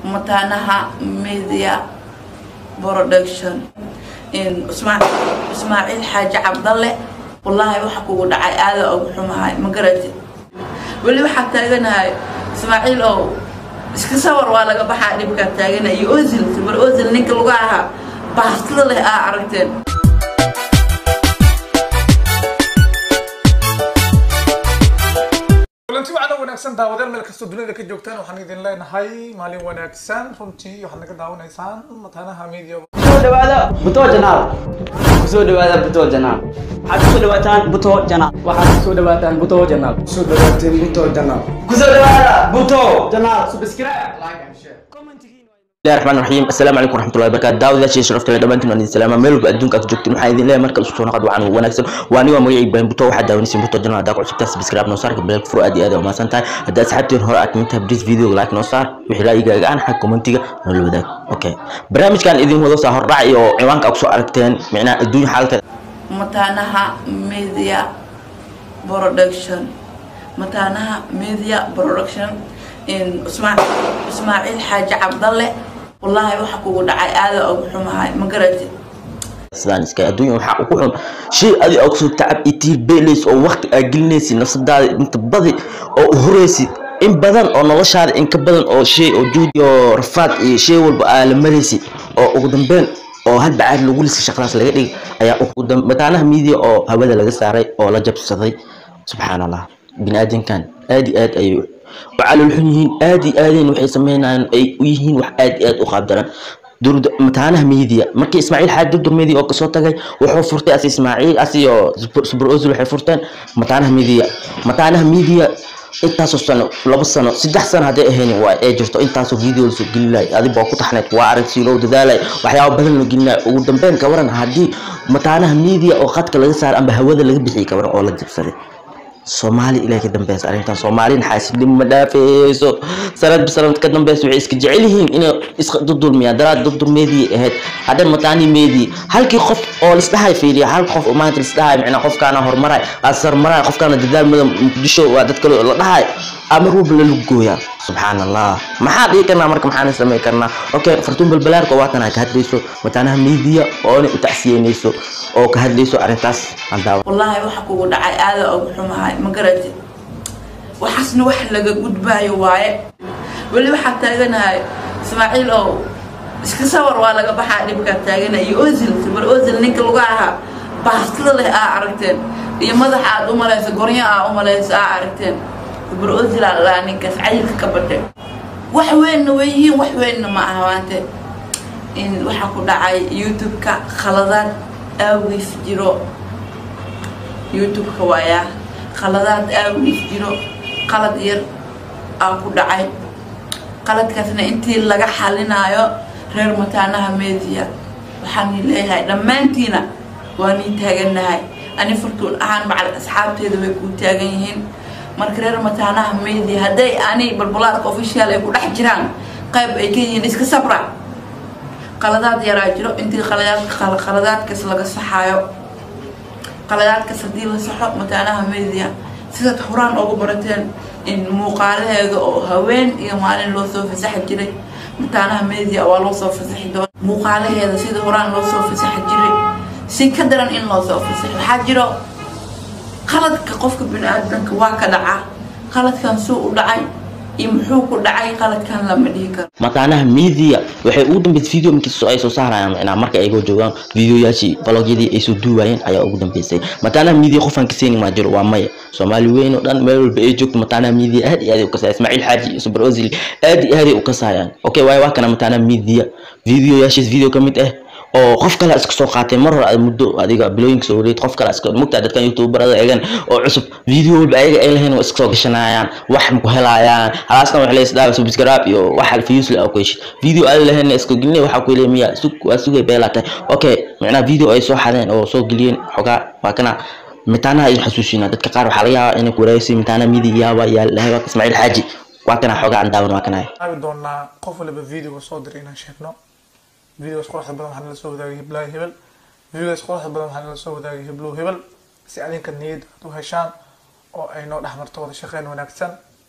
mataanaha media production ismaaciil xaaji cabdalle wallaahi waxa kugu dhacay aada ugu xumahay ma garatid weli waxaa taaganahay ismaaciil ow iska sawar waa laga baxaa dhibkaa taagana iyo ozil bar ozil ninka lagu ahaa baastida leh aa aragteen kulanti waxaana wanaagsan daawadeen meel kastoo dunida ka joogtaan waxaan idin leenahay maalin wanaagsan runtii waxaad naga daawanaysaan mataanaha media kusoo dhawaada buto janaal kusoo dhawaada buto janaal waxaad kusoo dhawaataan buto janaal waxaad kusoo dhawaataan buto janaal soo dhawaateen buto janaal kusoo dhawaada buto janaal subscribe like and share bismillahi raxmaan raxiim assalaamu calaykum waraxmatullahi wabarakaatu daawadayaasha sharafta leh dhammaantiin waan idin salaama meel walba adduunka aad joogtiin waxaan idin leeyahay marka isu soo naqad waxaan wanaagsan waa aniga magacii ibrahim buto waxaad daawanaysiin buto janal haddaa ku cusubtaa subscribe noo saarka beelka furo aad iyo aad u mahadsan tahay haddaa asxaabteen hore aad kamid tahay bris video like noo saar wixii raayigaaga aan xag commentiga noola wadaag okay barnaamijkan idin wado saa hordhac iyo ciwaanka aad kusoo aragteen micnaha adduunya xaalkeeda mataanaha media production mataanaha media production ismaaciil xaaji cabdalle wallaahi waxa kugu dhacay aada ugu xumahay ma garatid sidaan iska adduunya waxaa ugu xun shay adi oo kusoo tacab iyo tiir beelays oo waqti aa gelinaysid nafsadaada inta badi oo u horeysid in badan oo noloshaada in ka badan oo shay oo juudi oo rafaad iyo shay walba aa la maraysid oo ugu dambeyn oo hal bacaad lagu lisa shaqadaas laga dhigay ayaa ugu dambe mataanaha media oo hawada laga saaray oo la jabsaday subxaan allah bini aadamkan aad iyo aad ayay وعلى الحنين آدي آدين وحي سمينا أي ويهين وح آدي آد أخاب درن دور متعناه ميديا مركي إسماعيل حاد دور ميديا أو كسوتا جاي وحو فرتي أسي إسماعيل أسي سبر أوزل وحي فرتان متعناه ميديا متعناه ميديا intaasoo sano laba sano saddex sano hadday ahayn waa ee jirto intaasoo video lasoo gelinay adiba waa ku taxnayd waa aragsi loo dadaalay waxyaaba badan loo gelinay ugu dambeyn ka waran haddii mataanaha media oo khadka laga saaray amba hawada laga bixiyay ka waran oo la jabsaday soomaali ilaa ka dambeysa arrintan soomaalina xaasidnimo ma dhaafeyso sanadba sanad ka dambeysa waxay iska jecel yihiin inay iska dudulmiyaan daraad dudulmeedii ahayd hadda mataani meedii halkii qof oo lisdhahay fiiriya hal qof oo maanta lisdhahay micnaa qofkaana horumaray asarmaray qofkaana dadaal mudan muqdisho waa dad kale la dhahay ama ruub la lugooyaa subxaan allah maxaa dhigi karnaa marka maxaan samayn karnaa okay fartuun balbalaarka waatan ka hadlayso mataanaha media oona u tacsiyeynayso oo ka hadlayso arrintaas aan daawa wallaahi waxa kugu dhacay aada ugu xumahay ma garatid waxaasna wax laga gudbaayo waaye weli waxaa taaganahay ismaaciil ow iska sawar waa laga baxaa dhibkaa taagana iyo ozil bar ozil ninka lagu ahaa baastida leh aa aragteen iyo madaxa aad u malayso goryo aa u malayso aa aragteen bar ozil aa lalaa ninkaas cayilka ka badhe wax weynna way yihiin wax weynna ma aha maante in waxaa ku dhacay youtube-ka khaladaad aawiis jiro youtube-ka waayaa khaladaad aawiis jiro qalad yar aa ku dhacay qaladkaasna intii laga xalinaayo reer mataanaha media waxaan leeyahay dhammaantiina waa nii taaganahay ani furtuun ahaan macal asxaabteeda way kuu taagan yihiin marka reer mataanaha media hadday ani balbulaarka official ay ku dhex jiraan qayb ay ka yihiin iska sabra qaladaad yaraa jiro intii qaladaadkaas laga saxaayo qaladaadkaas haddii la saxo mataanaha media sidaad horaan ugu barateen in muuqaalaheeda oo haween iyo maalin loo soo fasaxi jiray mataanaha media waa loo soo fasaxi doona muuqaalaheeda sida horaan loo soo fasaxi jiray si ka daran in loo soo fasaxi waxaa jiro qaladka qofka bini-aadanka waa ka dhaca qaladkan suu u dhacay iyo muxuu ku dhacay qaladkan lama dhihi karo mataanaha media waxay ugu dambeysay video markii ay soo saarayaan micnaa marka ay joogaan videoyaashii vlogyadii ay soo duubayeen ayaa ugu dambeysay mataanaha media qofaan kaseynin maa jiro waa maya soomaali weyn oo dhan meel walba ay joogto mataanaha media aad iyo aad ay u kasaya ismaaciil xaaji iyo super ozil aad iyo aad ay u kasayaan okay waayo waa kana mataanaha media videoyaashiis video ka mid ah oo qof kale iska soo qaatay mar hore muddo adiga bilooyinka soo wareed qof kale iska mugtaa dadkan youtuberada eegan oo cusub video walba ayaga ay lahayn waa iska soo gashanayaan wax ma ku helayaan halaasna wax leysdaa subscribe iyo wax alfiyus la ku heshid video ay lahayn iska gelinay waxa ku leeyahay miya sug waa sugay beelata okay macnaa video ay soo xadeen oo soo geliyeen xogaa waa kana mitaanaha ay xasuusina dadka qaar waxaa laga yaabaa inay ku wareysay mitaanaha midiga yaaba yaa lahayd ismaaciil xaaji waa kana xogaa aan daawan waa kana aabi doonaa qof waliba videoga soo diray inaan sheegno videogaas quruxda badan waxaa nala soo wadaagay hiblaahi hebel videogaas quruxda badan waxaa nala soo wadaagay heblow hebel si adinka niyad aad u heshaan oo ay noo dhexmarto wada shaqeyn wanaagsan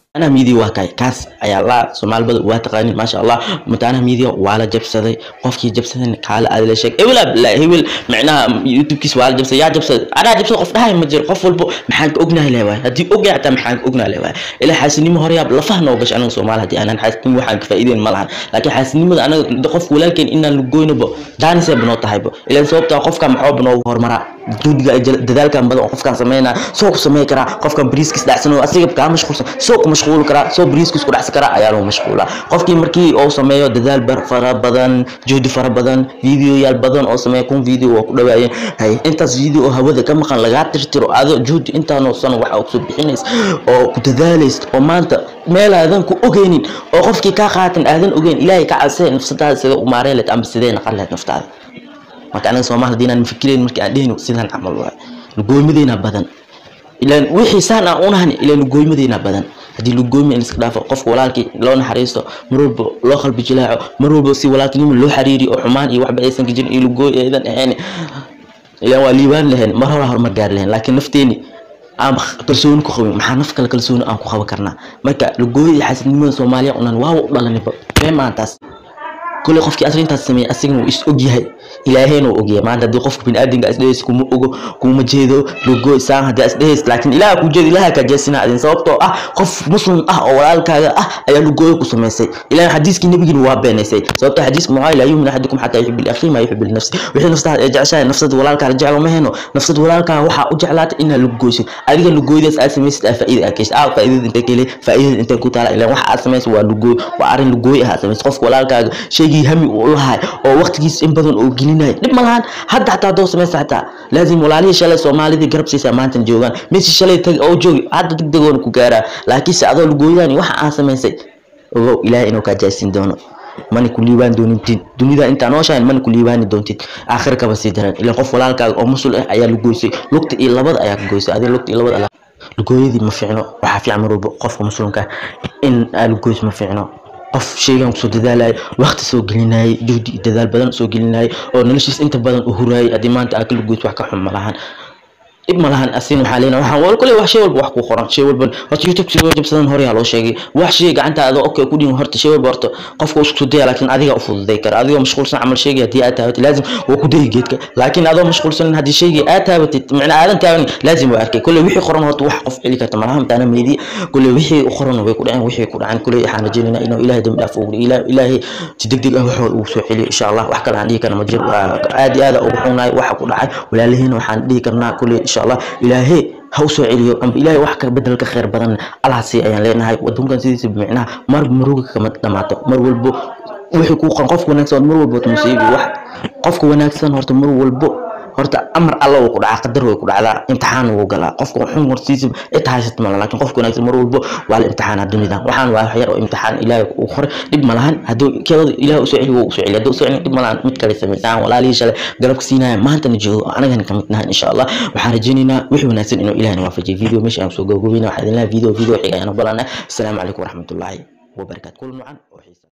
mataanaha miidiya waa kay kaas ayaa la soomaalibada waa taqaanin maasha allah mataanaha miidiya waa la jabsaday qofkii jabsadan kaala aad la sheeg hebel abdillah hebel micnaha youtubekiis waa la jabsaday yaa jabsaday anaa jabsaday qof dhahay ma jiro qof walbo maxaan ka ognahay le waay haddii ogyahay hataa maxaan ka ognahay le waay ilaa xaasinimo hore yaab lafaha noo gashay anaga soomaali haddii aanan xaasinimo waxaan ka faa'iideyn ma lahan laakiin xaasinimada anaga qofka walaalkeen inaan lugoynabo daanisee banoo tahaybo ilaan sababtaa qofka maxooba noogu horumaraa juudiga ay dadaalkan badan oo qofkaan sameynaa soo ku samey karaa qofkan bariiskis dhacsanoo asiga kaa mashquulsan soo ku mashquuli karaa soo bariiskis ku dhacsan karaa ayaa lagu mashquulaa qofkii markii uu sameeyo dadaal bar fara badan juhdi fara badan videoyaal badan oo sameeya kun video waa ku dhawaayeen hay intaas video oo hawada ka maqan lagaa tirtiro ado juhdi intaanoo sano waxa kusoo bixinays oo ku dadaalaysa oo maanta meel aadan ku ogeynin oo qofkii kaa qaatan aadan ogeyn ilaahay ka cabsee nafsadaada sida u maareen leed amba sidee naqan leed naftaada marka anaga soomaali hadii inaan fikirayn markii aan dhehno sidaan camal waay lugooymadeyna badan ilaan wixii saan aan unahan ilaan lugooymadeyna badan haddii lugooyma in iska dhaafo qofka walaalkii loo naxariisto mar walba loo qalbi jilaaco mar walba si walaaltinimo loo xariiriyo oo xumaan iyo waxba aysan ka jirin iyo lugooy aydan ahayn ilaan waa liibaan lahayn mar hore horumar gaari lahayn laakiin nafteeni aan kalsooni ku qabin maxaa naf kale kalsooni aan ku qaban karnaa marka lugooyo iyo xasidnimada soomaaliya unan waawa u dhalaniba mee maantaas كل قفكي أصلا أنت تسمي أصلا وإيش أجيه إلى هنا وأجيه ما عندي قفك بين أدين قاعد إيش كم أجو كم جيدو لوجو إنسان هذا إيش لكن إلى أكو جد إلى هكذا جسنا أدين صوبته آه قف مسلم آه ولا كذا آه أيا لوجو كسمة سي إلى حديث كنا بيجي نواب بين سي صوبته حديث معاي لا يؤمن أحدكم حتى يحب الأخي ما يحب النفس وحين نفسه يرجع شيء نفسه ولا كذا رجع له مهنه نفسه ولا كذا وح أجعلات إن لوجو شيء أدين لوجو ده أسمي ست فائدة أكيد آه فائدة أنت كله فائدة أنت كنت على إلى وح أسمي سوى لوجو وأرين لوجو هذا بس قف ولا كذا شيء همي والله oo waqtigiis in badan oo gelinaya dhib ma lahan hadda xataa doo samaysa xataa laazim walaalihii shalay soomaalidii garab siisaa maantan joogaan messi shalay tag oo joogi hadda degdegoona ku gaaraa laakiinse adoo lugooyadaan waxa aan samaysay ogow ilaahay inuu kaa jaasin doono mana ku liibaan doonintin dunida intaa nooshahayn mana ku liibaani doontid aakhir kaba sii daran ilaan qof walaalkaaga oo musul ah ayaa lugoysay lugta iyo labada ayaa ka goysay adiga lugta iyo labada lugooyadii ma fiicno waxaa fiican mar walba qofka muslimka in aa lugoys ma fiicno qof sheygan kusoo dadaalaya waqti soo gelinayay juhdi iyo dadaal badan soo gelinayay oo noloshiis inta badan u huraayay haddii maanta aa kala goys wax ka xun ma lahan dhib ma lahan asin waxaa leena waxaan wal kule wax shay walba wax ku qoran shay walba horta youtube sidoo jabsadan hore yaa loo sheegay wax shay gacantaada okay ku dhiin horta shay walba horta qofka isku daya laakiin adiga u fududay kara adigoo mashquulsan camal sheegay haddii aad taabatid laazim waa ku dayi geedka laakiin adoo mashquulsan haddii shaygii aad taabatid macna aadan taaban laazim waa arkay kule wixii qoran horta wax qof celi karta malaha mataana meedi kule wixii u qoran way ku dhaceen wixii ku dhaceen kule waxaan rajaynaynaa inuu ilaahay dambi dhaaf ugu ilaahay si degdeg ah waxooda ugu soo celiyo insha allah wax kale aan dhihi karna ma jiro aad iyo aad ugu xunaay waxa ku dhacay walaalihiina waxaan dhihi karnaa kule insha allah ilaahay ha u soo celiyo amba ilaahay wax ka bedel ka khayr badan allahaasi ayaan leenahay wadankan sidiisa micnaha mar maruga kama dhamaato mar walbo wixii ku qan qofka wanaagsan mar walbo musiibi wax qofka wanaagsan horta mar walbo horta amar alla uu ku dhacaa qadar way ku dhacdaa imtixaan wuu galaa qofka xun hortiisa cid haysat mala laakiin qofka wanaagsan mar walbo waa la imtixaanaa dunida waxaan waa wax yar oo imtixaan ilaahay uu qoray dhib ma lahan hadduu keeda ilaahay usoo celi wuu usoo celi hadduu usoo celi dhib ma lahan mid kale samaysaan walaalihii shalay garabka siinaya maantana joogo anagana ka mid nahay insha allah waxaan rajaynaynaa wixii wanaagsan inuu ilaahay waafajiyo video meesha aan soo gabagabeyna waxaa idin leeyahay video video xiga ayaan u balanay asalaamu calaykum waraxmatullaahi wabarakaatu kulan wacan oo xiisa